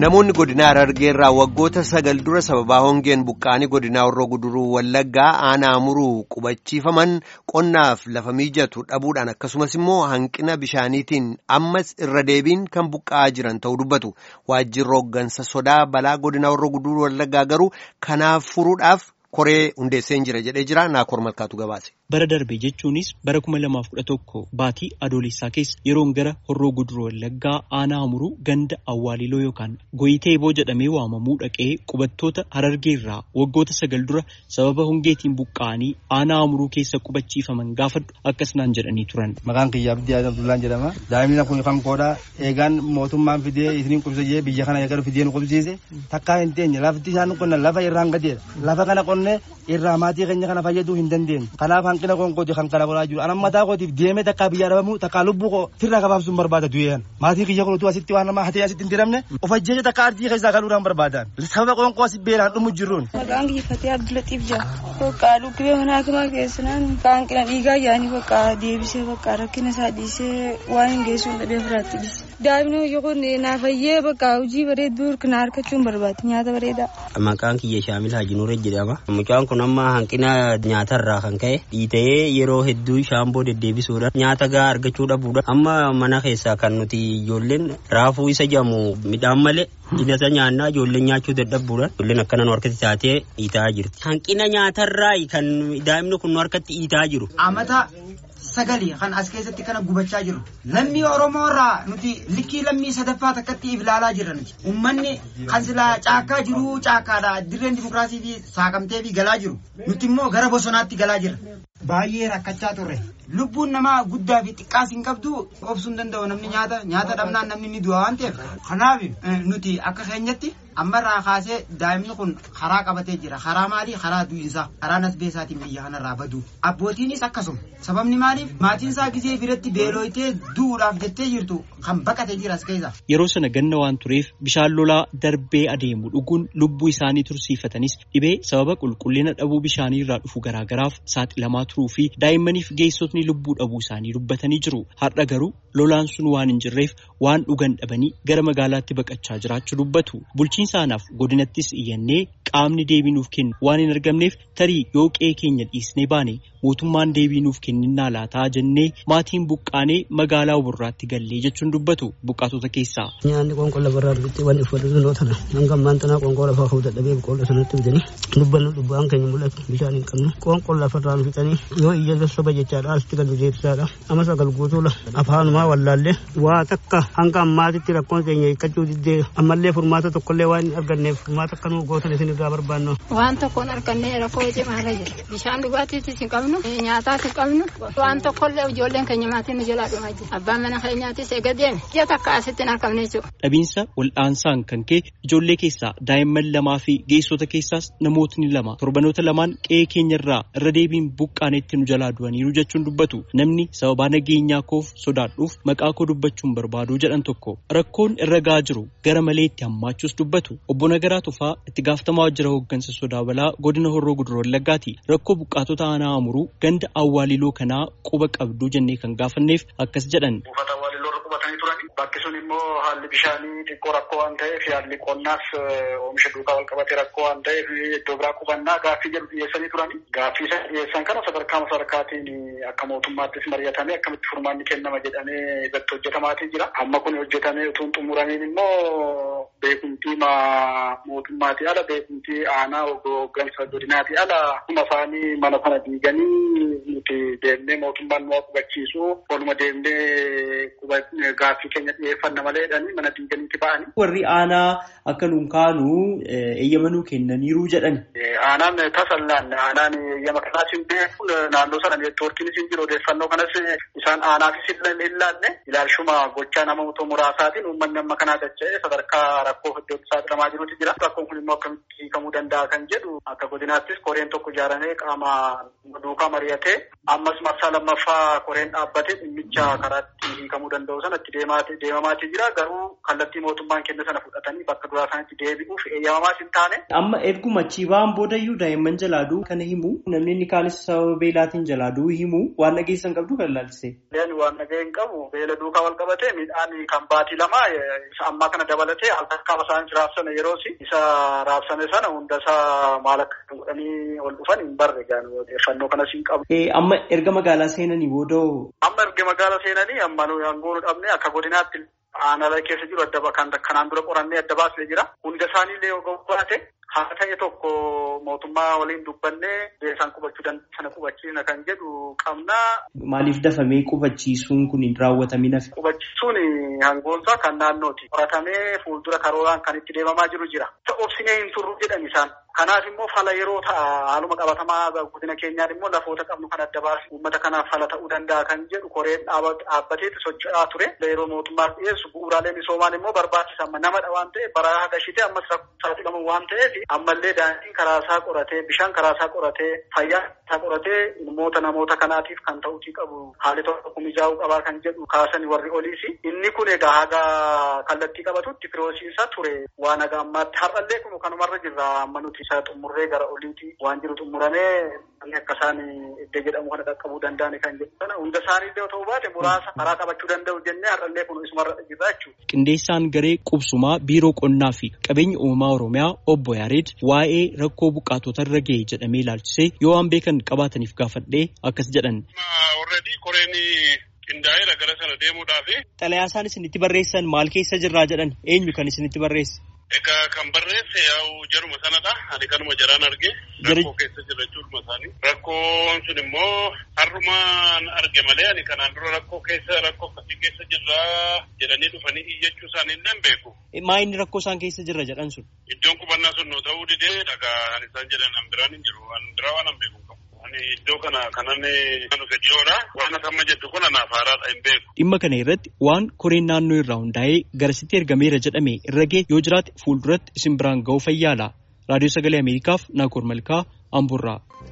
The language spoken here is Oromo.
Namoonni godina Harargeerraa waggoota sagal dura sababaa hongeen buqqaanii godinaa Horroo Guduruu Wallaggaa aanaa muruu qubachiifaman qonnaaf lafa mijatu dhabuudhaan akkasumas immoo hanqina bishaaniitiin ammas irra deebiin kan buqqa'aa jiran ta'uu dubbatu. Waajjirri hooggansa sodaa balaa godinaa Horroo Guduruu Wallaggaa garuu kanaaf furuudhaaf koree hundeessee jira jedhee jira. Naakoor Malkaatu gabaase. Bara darbe jechuunis bara kuma lamaaf kudha tokko baatii adoolessaa keessa yeroon gara horroo guduruu wallaggaa aanaa muruu ganda awwaaliloo yookaan goyitee boo jedhamee waamamuu dhaqee qubattoota harargeerraa waggoota sagal dura sababa hongeetiin buqqa'anii aanaa muruu keessa qubachiifaman gaafadhu akkas naan jedhanii turan. Maqaan kiyyaa Abdii Abdullaan jedhama. Daa'imni kun kan koodhaa eegaan mootummaan fidee isiniin qubsise jee biyya kana eegalu fidee nu qubsiise takkaa hin teenye lafti isaan qonna lafa irraan gadeedha. Lafa kana qonnee irraa maatii keenya kana fayyaduu hin dandeenye. Kanaaf hanqina konkooti kan kana godhaa jiru. Anan mataa kootiif deemee takkaa biyyaa dhabamu takkaa lubbuu koo firraa gabaabsuun barbaada du'eeyan. Maatiin kiyya kun utuu asitti waan namaa hatee asitti hin diramne of ajjeecha takka ardii keessaa galuudhaan barbaadan. Sababa qoonqoo asi beelaan dhumu jirruun. Maqaan kiyya Fatee Abdulatiif jira. Bakka dhukkubee mana hakimaa keessanaan hanqina dhiigaa yaa'anii bakka deebisee bakka rakkina isaa dhiisee waan hin geessuun dhabee firaatti dhiise. Daa'imni yookaan naafayyee bakka hojii bareedduu kana argachuun barbaade nyaata bareedaa. Maqaan kiyya Shaamil Hajinuure jedhama. Mucaan kun amma hanqina nyaatarraa kan ka'e dhiitee yeroo hedduu shaamboo deddeebisuudhaan nyaata gahaa argachuu dhabuudha. Amma mana keessaa kan nuti ijoolleen raafuu isa jedhamu midhaan malee dinasa nyaannaa ijoolleen nyaachuu dadhabbuudhaan ijoolleen akkana nu harkatti taatee dhiitaa jirti. Hanqina nyaatarraa kan daa'imni kun nu harkatti dhiitaa jiru. Amata sagali kan as keessatti kana gubachaa jiru. Lammii Oromoo irraa nuti likkii lammii sadaffaa takkatti ilaalaa jirra nuti. Uummanni kan silaa caakkaa jiru caakkaadha. Dirreen dimokiraasii fi saaqamtee fi galaa jiru. Nuti immoo gara bosonaatti galaa jirra. Baay'ee rakkachaa turre. Lubbuun namaa guddaa fi xiqqaas hin qabdu obsuu hin danda'u namni nyaata nyaata dhabnaan namni ni du'a waan ta'eef. Kanaaf nuti akka keenyatti ammarraa kaasee daa'imni kun karaa qabatee jira. Karaa maalii? Karaa du'insaa. Karaa nasbeesaatiin biyya kanarraa badu. Abbootiinis akkasuma. Sababni maaliif? Maatiin isaa gisee biratti beelooytee du'uudhaaf jettee jirtu kan baqatee jira as keessa. Yeroo sana ganna waan tureef bishaan lolaa darbee adeemu dhuguun lubbuu isaanii tursiifatanis dhibee sababa qulqullina dhabuu bishaanii irraa dhufu garaagaraaf saaxilamaa turuu fi daa'immaniif geessotni lubbuu dhabuu isaanii dubbatanii jiru. Har'a garuu lolaan sun waan hin jirreef waan dhugan dhabanii gara magaalaatti baqachaa jiraachuu dubbatu. Bulchiinsa aanaaf godinattis iyyannee qaamni deebii nuuf kennu waan hin argamneef tarii yoo qe'ee keenya dhiisnee baane mootummaan deebii nuuf kenninnaa laataa jennee maatiin buqqaanee magaalaa burraatti gallee jechuun dubbatu buqqaatota keessaa. Nyaanni qoonqoo lafarraa argattee waan uffatu sunoo tana hanga ammaan tanaa qoonqoo lafaa ka'uu dadhabee boqqoolloo sanatti bitanii dubbannu dubbaan keenya mul'atu bishaan hin qabnu qoonqoo lafarraa nu fixanii yoo iyya sassoba jechaadha asitti galu deebisaadha ama sagal guutuula afaanumaa wallaallee waa takka hanga ammaatitti rakkoon keenya hiikkachuu diddee ammallee furmaata tokkollee waan hin arganneef furmaata akka nu gootan isin irraa barbaannu. Waan tokkoon argannee rakkoo cimaarra jira. Bishaan dhugaatiitis hin qabnu, nyaataas hin qabnu, waan tokkollee ijoolleen keenya maatiin nu jalaa dhumaa jira. Abbaan mana keenyaatis eega deeme. Ji'a takka asitti hin argamne jechuudha. Dhabiinsa wal'aansaan kan ka'e ijoollee keessaa daa'imman lamaa fi geessota keessaas namootni lama torbanoota lamaan qe'ee keenyarraa irra deebiin buqqaanetti nu jalaa du'aniiru jechuun dubbatu. Namni sababaa nageenyaa koof sodaadhuuf maqaa koo dubbachuun barbaadu jedhan tokko rakkoon irra gahaa jiru gara malee itti hammaachuus dubbatu. Obbo Nagaraa Tufaa itti gaafatamaa jira hooggansa sodaa balaa godina Horroo Guduroo Wallaggaati. Rakkoo buqqaatota aanaa amuruu ganda awwaaliloo kanaa quba qabduu jennee kan gaafanneef akkas jedhan. Buufata awwaaliloo irra qubatanii turani. Bakki sun immoo haalli bishaanii xiqqoo rakkoo waan ta'eef haalli qonnaas oomisha duukaa wal qabatee rakkoo waan ta'eef iddoo biraa qubannaa gaaffii jedhu dhiyeessanii turani. Gaaffii isa dhiyeessan kana sadarkaa sadarkaatiin akka mootummaattis mari'atamee akkamitti furmaanni kennama jedhamee irratti hojjetamaatii jira. Amma kun hojjetamee utuu hin xumuramiin immoo beekumtii mootummaatii ala beekumtii aanaa hooggansa godinaatii ala kuma isaanii mana sana diiganii nuti deemnee mootummaan nu qubachiisu waluma deemnee gaaffii keenya dhiyeeffanna malee jedhanii mana diiganiitti ba'anii. Warri aanaa akka nuun kaanu eeyyamanuu kennaniiru jedhan. Aanaan tasallaan aanaan eeyyama kanaas hin beeku naannoo sana neetwoorkiinis hin jiru odeeffannoo kanas isaan aanaafis hin ilaalle ilaalchuma gochaa namoota muraasaatiin uummanni amma kanaa dacha'ee sadarkaa rakkoo iddootti saaxilamaa jirutu jira. Rakkoon kun immoo akkamitti hiikamuu danda'a kan jedhu akka godinaattis koreen tokko ijaaramee qaama duukaa mari'atee ammas marsaa lammaffaa koreen dhaabbatee dhimmicha karaatti hiikamuu danda'u sanatti deemamaatii jira. Garuu kallattii mootummaan kenne sana fudhatanii bakka duraa sanatti deebi'uuf eeyyamamaas hin taane. Amma erguma achii ba'an booda boodayyuu daa'imman jalaaduu kana himu namni inni kaanis sababa beelaatiin jalaaduu himu waan dhageessan qabdu kan ilaalchise. Waan dhageen qabu beela duukaa wal qabatee midhaan kan baatii lama isa ammaa kana dabalatee halkan isaan raabsame yeroosi isa raabsame sana hunda isaa maal akka godhanii ol dhufan hin barre gaanu odeeffannoo kanas hin qabu. Amma erga magaalaa seenanii booda. Amma erga magaalaa seenanii amma nuyi aangoo dhabne akka godinaatti aanaa keessa jiru adda kan kanaan dura qorannee adda baasnee jira. Hunda isaaniillee yoo baate haa ta'e tokko mootummaa waliin dubbannee beeksaan qubachuu danda'u sana qubachiisna kan jedhu qabna. Maaliif dafamee qubachiisuun kun hin raawwatamin hafe? Qubachiisuun hangoonsaa kan naannooti. Qoratamee fuuldura karooraan kan itti deemamaa jiru jira. Obsinee hin turru jedhan isaan. Kanaaf immoo fala yeroo ta'a haaluma qabatamaa godina keenyaan immoo lafoota qabnu kan adda baasu uummata kanaaf fala ta'uu danda'a kan jedhu koreen dhaabbateetti socho'aa ture. Yeroo mootummaaf dhiyeessu bu'uuraalee misoomaan immoo barbaachisan namadha waan ta'eef bara hagashitee ammas saaxilamu waan ta'eef ammallee daandiin karaa isaa qoratee bishaan karaa isaa qoratee fayyaa isaa qoratee ilmoota namoota kanaatiif kan ta'uutii qabu haalli tokko mijaa'uu qabaa kan jedhu kaasan warri oliisi. Inni kun egaa haga kallattii qabatutti firoosiisa ture waan haga ammaatti har'allee kun kanumarra jirra amma nuti isa xumurree gara oliiti waan jiru xumuramee akka isaan iddoo jedhamu kana qaqqabuu danda'an kan jedhu sana hunda isaaniillee otoo baate muraasa karaa qabachuu danda'u jennee har'allee kun isumarra jirra jechuudha. Qindeessaan garee qubsumaa biiroo qonnaa fi qabeenya uumamaa Oromiyaa obbo Yaareed waa'ee rakkoo buqqaatota irra ga'e jedhamee ilaalchisee yoo waan beekan qabaataniif gaafadhee akkas jedhan. Koreen qindaa'eera gara sana deemuudhaafi. Xalayaa isaan isinitti barreessan maal keessa jirraa jedhan eenyu kan isinitti barreesse? Egaa kan barreesse yaa'u jaruma sanadha. Ani kanuma jaraan arge. Rakkoo keessa jira jechuudha isaanii. Rakkoon sun immoo har'umaan arge malee ani kanaan dura rakkoo keessa rakkoo akkasii keessa jirra jedhanii dhufanii iyyachuu isaanii hin beeku. Maa inni rakkoo isaan keessa jirra jedhan sun? Iddoon qubannaa sun nuu ta'uu didee dhagaa kan isaan jedhan an biraan hin jiru. An biraa waan an beeku qabu. Ani iddoo kana kanan dhufe dhiyoodha. Waan amma jettu kun anaaf haaraadha hin beeku. Dhimma kana irratti waan koreen naannoo irraa hundaa'ee garasitti ergameera jedhame irra ga'e yoo jiraate fuulduratti isin biraan ga'uu fayyaala. Raadiyoo Sagalee Ameerikaaf Naakoor Malkaa Amburraa.